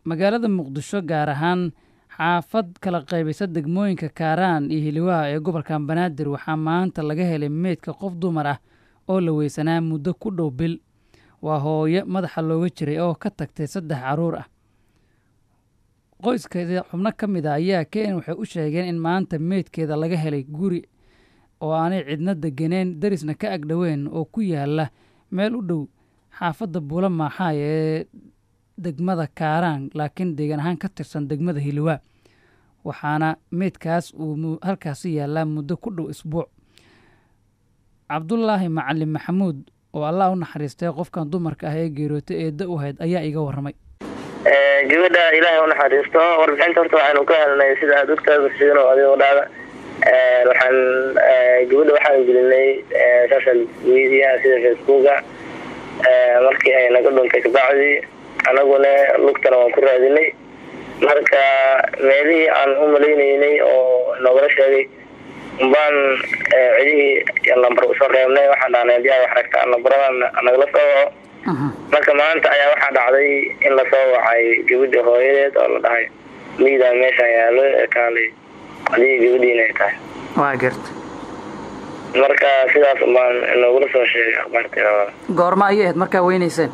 magaalada muqdisho gaar ahaan xaafad kala qaybisa degmooyinka kaaraan iyo hiliwaha ee gobolka banaadir waxaa maanta laga helay meydka qof dumar ah oo la weysanaa muddo ku dhow bil waa hooyo madaxa looga jiray oo ka tagtay saddex carruur ah qoyskeeda xubno ka mid a ayaa keen waxay u sheegeen in maanta meydkeeda laga helay guri oo aanay cidna deganeyn darisna ka agdhoweyn oo ku yaala meel u dhow xaafadda buula maaxaay ee degmada kaaraan laakiin deegaan ahaan ka tirsan degmada hiliwaa waxaana meydkaas uu halkaasi yaallaa muddo ku dhow isbuuc cabdulaahi macalin maxamuud oo allah u naxariistay qofkan dumarka ah ee geerootay eedda u hayd ayaa iga warramay gabadha ilaahay u naxariisto warbixinta horta waxaanu ka helnay sida aad ogtaada sidan oo adigoo dhaada waxaan gabadha waxaan gelinay social media sida facebooka markii ay naga dhuntay kabacdi anaguna lugtana waan ku raadinay marka meelihii aan u malaynaynay oo noogala sheegay baan cidihii lambar usoo reebnay waxaan dhahnay hadii aad wax ragtaan lambaradan nagala soo waco marka maanta ayaa waxaa dhacday in lasoo wacay gabadha hooyadeed oo la dhahay miidaa meeshaan yaalo kaalay adigii gabadhiina ay tahay waa garta marka sidaas baan noogula soo sheegay akhbaarteeda goorma ayay ahayd markaa weynayseen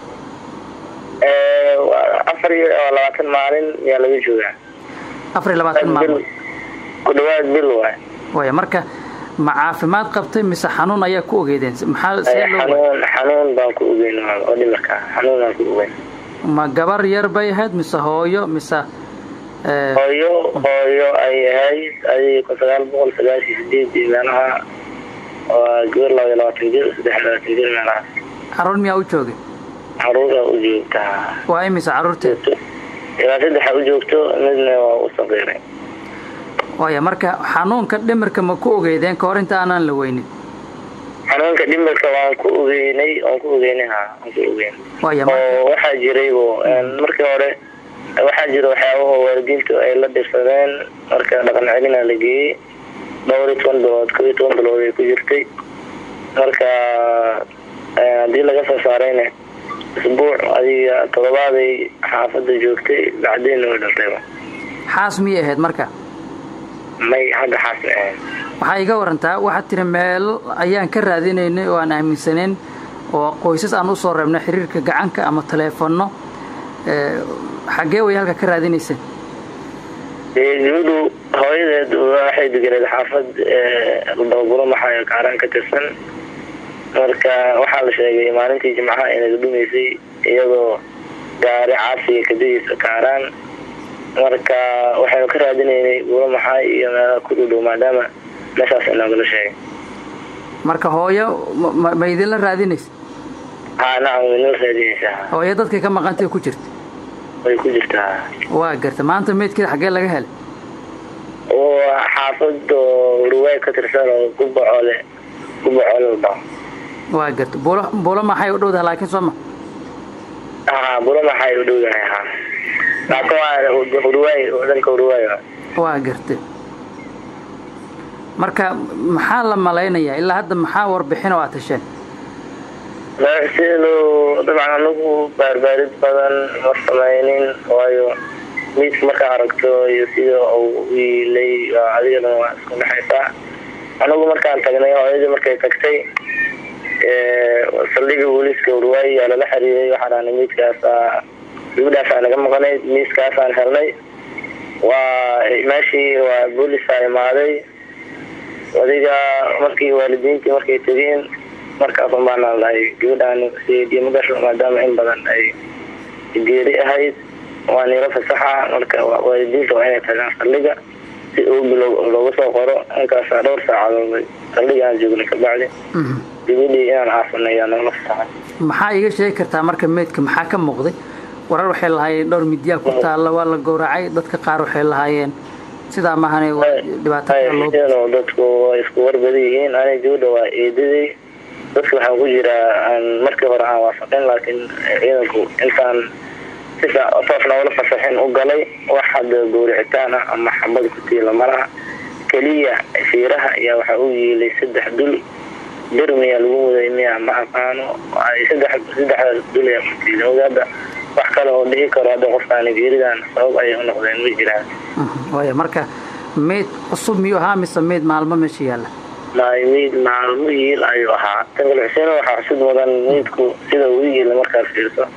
afar iyo labaatan maalin ayaa laga joogaa afar iyo labaatan maalmood ku dhawaad bil waay waya marka ma caafimaad qabtay mise xanuun ayaa ku ogeydeen maxaa see loo xanuun xanuun baan ku ogeyn oo dhimarka xanuun baan ku ogeyn ma gabar yar bay ahayd mise hooyo mise hooyo hooyo ay ahayd adig kun sagaal boqol sagaashiyo sideedii meelaha waa gabar laba iyo labaatan jir saddex iyo labaatan jir meelahaas caruur miyaa u joogay caruura u joogtaa waa imise caruurteeda ilaa saddexa u joogto midna waa u saqiiray waaya marka xanuunka dhimirka ma ku ogeydeen kahor inta aanaan la weynin xanuunka dhimirka waan ku ogeynay waan ku ogeynay ha waan ku ogeynay waaya oo waxaa jiraybo markii hore waxaa jira waxyaabaha waalidiintu ay la dhirsadeen marka dhaqan celina la geeyey dhowr iyo toban bilood kob iyo toban bilood ay ku jirtay marka haddii laga soo saarayna isbuuc adiga todobaaday xaafadda joogtay bacdeenna way dhaltayba xaas miyay ahayd marka may hadda xaas ma ahayn waxaa iga warantaa waxaad tiri meel ayaan ka raadinaynay oo aan aaminsaneyn oo qoysas aan usoo reebnay xiriirka gacanka ama taleefanno xaggee way halka ka raadinayseen gabadhu hooyadeed waxay deganeed xaafad dababulo maxaa kaaraan ka tirsan marka waxaa la sheegay maalintii jimcaha inaga dhumaysay iyadoo gaari caasiga kadadiisa kaaraan marka waxaynu ka raadinaynay bulo maxaay iyo meelaha ku dhudhow maadaama meeshaas inoogala sheegay marka hooyo ma idinla raadinaysa ha nacam waynala raadinaysaa hooyo dadkay ka maqantay ku jirta way ku jirtaa waa garta maanta meydkeeda xaggee laga helay xaafad oo ruwaay ka tirsan oo gubacoole gubacoole ba waa garta bulo bulo maxay u dhowdaha laakiin sooma ha bulo maxay u dhowdahay ha laakiin waa uruwaay wadanka uruwaay waa garta marka maxaa la malaynayaa ilaa hadda maxaa warbixin oo aad hesheen masidu dabcan anagu baarbaarid badan ma samaynin waayo miidka markaa aragto iyo sida uu wiilay adigana waa isku dhexaysaa anagu markaan tagnay hooyadii markay tagtay saldhiga booliiska urwaay yaa lala xiriiray waxaa dhahnay miidkaasa gabadhaasa naga maqanayd miiskaasaan helnay waa meeshii waa booliisaa imaaday adiga markii waalidiintii markay tegeen markaasun baanaan dhahay gabadhaan sidiima gasho maadaama in badan ay geeri ahayd waa niilo fasaxa marka waalidiinta waa inay tagaan saldhiga si oogi looga soo qoro inkaasa dhowr saacadood saldhiga aan joognay kabacdi gabadhii inaan aasanay ayaa nagala fasaxay maxaa iiga sheegi kartaa marka meydka maxaa ka muuqday warar waxay lahaayeen dhowr midyaa ku taalla waa la gowracay dadka qaar waxay lahaayeen sidaa maahane waa dadku waa isku warbada yihiin aniga gabadha waa eedaday dadka waxaan ku jiraa aan markii hore aan waafaqin laakiin ciidanku intaan si toosna ula fasaxin u galay wax hadda gowricitaan ah ama xabad ku tiila malaha keliya fiiraha ayaa waxaa u yiilay saddex dul bir miyaa lagu muday miya ma aqaano saddexdaas dul ayaa ku tiila ogaada wax kale oo dhihi karo hadda qofkaani geeridan sabab ayay u noqdeen ma jiraan waaya marka meyd cusub miyuu ahaa mise meyd maalmo meesha yaalla may meyd maalmo yiil ayuu ahaa tangal xuseen waxaa xusud mudan meydku sida uu yiila markaad fiirso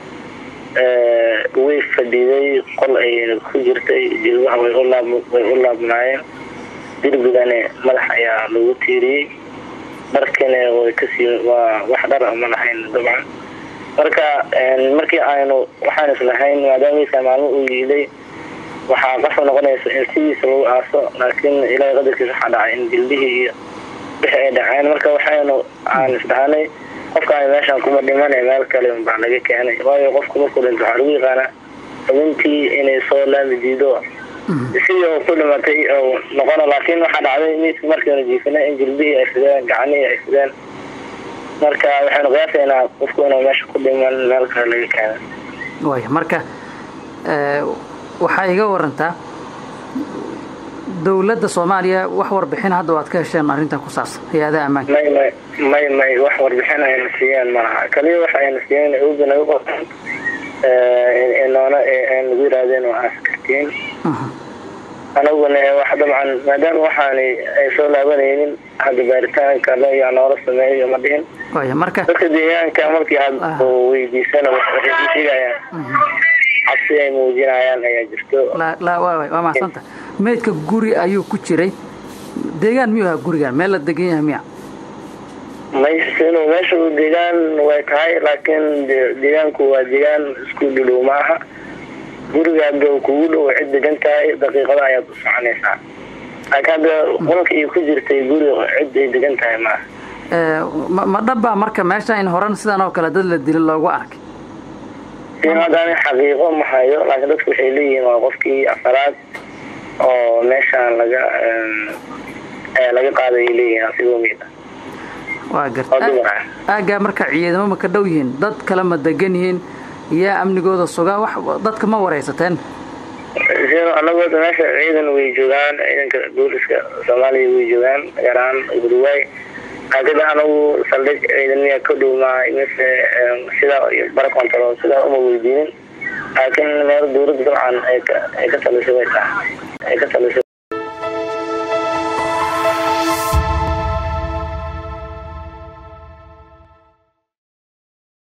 way fadhiday qol ayayna ku jirtay jilbaha way way u laabnaayeen dirbigane madax ayaa lagu tiiriyey dharkina way kasii waa wax dhara ma lahayn dabcan marka markii aynu waxaan islahayn maadaama meydka maalmo uu yiilay waxaa qasab noqonaysa in sidiisa lagu aaso laakiin ilaahay qadarkiisa waxaa dhacay in jildihii iyo wixii ay dhaceen marka waxaynu aan isdhahanay qofkaan meeshaan kuma dhimana meel kale baa laga keenay waayo qofku markuu dhinto waxaa lagu yaqaanaa xubintii inay soo laami diido sidii uu ku dhimatay noqono laakiin waxaa dhacday meydka markiinu jiifina in jilbihii ay fideen gacanihii ay fideen marka waxaynu qiyaasaynaa qofku inuu meesha ku dhiman meel kale laga keenay waaya marka waxaa iga warantaa dowladda soomaaliya wax warbixin hadda waad ka hesheen arrintan ku saabsan hay-adaha ammaanka may may may may wax warbixin ayna siiyeen malaha kaliya waxa ayna siiyeen uga naga qortaan noona nagu yiraahdeen waa askartiin anaguna wax dabcan maadaama waxaani ay soo laabanaynin hadda baaritaanka yaa noola sameeyo ma dhihin waaya marka dadka deegaanka markii aad weydiisana waxay ku sheegayaan cabsi ay muujinayaan ayaa jirto waa mahadsanta meydka guri ayuu ku jiray deegaan miyuu ahaa gurigan meel la degan yahay miya maysinu meesha deegaan way tahay laakiin deegaanku waa deegaan isku dhudhow ma aha guriga hadda kugu dhow cid degan tahay daqiiqada ayaad u soconaysaa laakiin hadda qolka iyo ku jirtay guri cid ay degan tahay maaha ma dhabbaa marka meesha in horan sidan oo kale dad la dilo loogu arkay hadaan xaqiiqo ma hayo laakiin dadku waxay leeyihiin waa qofkii afaraad oo meeshaan laga laga qaaday leeyihiin asigoo miid waa garta aagaa marka ciidamo ma ka dhow yihiin dad kale ma degan yihiin yaa amnigooda sugaa wax dadka ma waraysateen anagoo meesha ciidan way joogaan ciidanka booliska soomaaliya way joogaan gaar ahaan gurwaay laakiin anagu saldhig ciidamiya ka dhowmaa mise sidaa bara control sidaa uma weydiinin laakiin meel dowladda dabcan ay ka talisay way tahay ay ka talisay